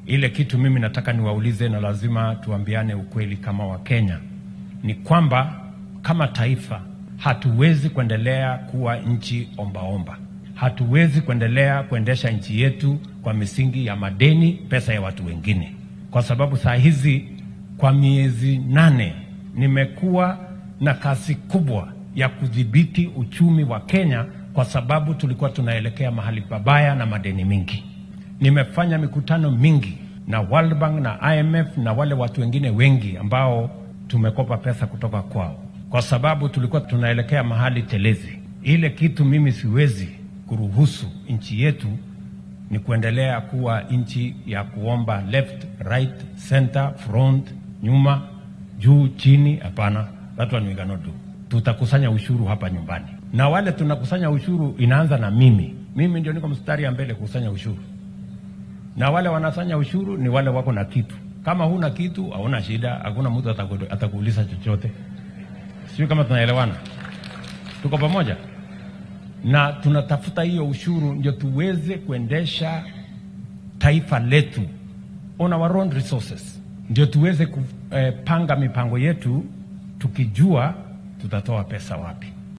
Ile kitu mimi nataka niwaulize, na lazima tuambiane ukweli kama Wakenya, ni kwamba kama taifa hatuwezi kuendelea kuwa nchi ombaomba. Hatuwezi kuendelea kuendesha nchi yetu kwa misingi ya madeni, pesa ya watu wengine, kwa sababu saa hizi kwa miezi nane nimekuwa na kasi kubwa ya kudhibiti uchumi wa Kenya kwa sababu tulikuwa tunaelekea mahali pabaya na madeni mingi. Nimefanya mikutano mingi na World Bank na IMF na wale watu wengine wengi ambao tumekopa pesa kutoka kwao, kwa sababu tulikuwa tunaelekea mahali telezi. Ile kitu mimi siwezi kuruhusu nchi yetu ni kuendelea kuwa nchi ya kuomba left, right, center, front, nyuma, juu, chini. Hapana, that one we cannot do. Tutakusanya ushuru hapa nyumbani, na wale tunakusanya ushuru inaanza na mimi. Mimi ndio niko mstari ya mbele kukusanya ushuru, na wale wanasanya ushuru ni wale wako na kitu. Kama huna kitu, hauna shida, hakuna mtu ataku- atakuuliza chochote. Sio kama tunaelewana, tuko pamoja na tunatafuta hiyo ushuru ndio tuweze kuendesha taifa letu on our own resources, ndio tuweze kupanga mipango yetu tukijua tutatoa pesa wapi.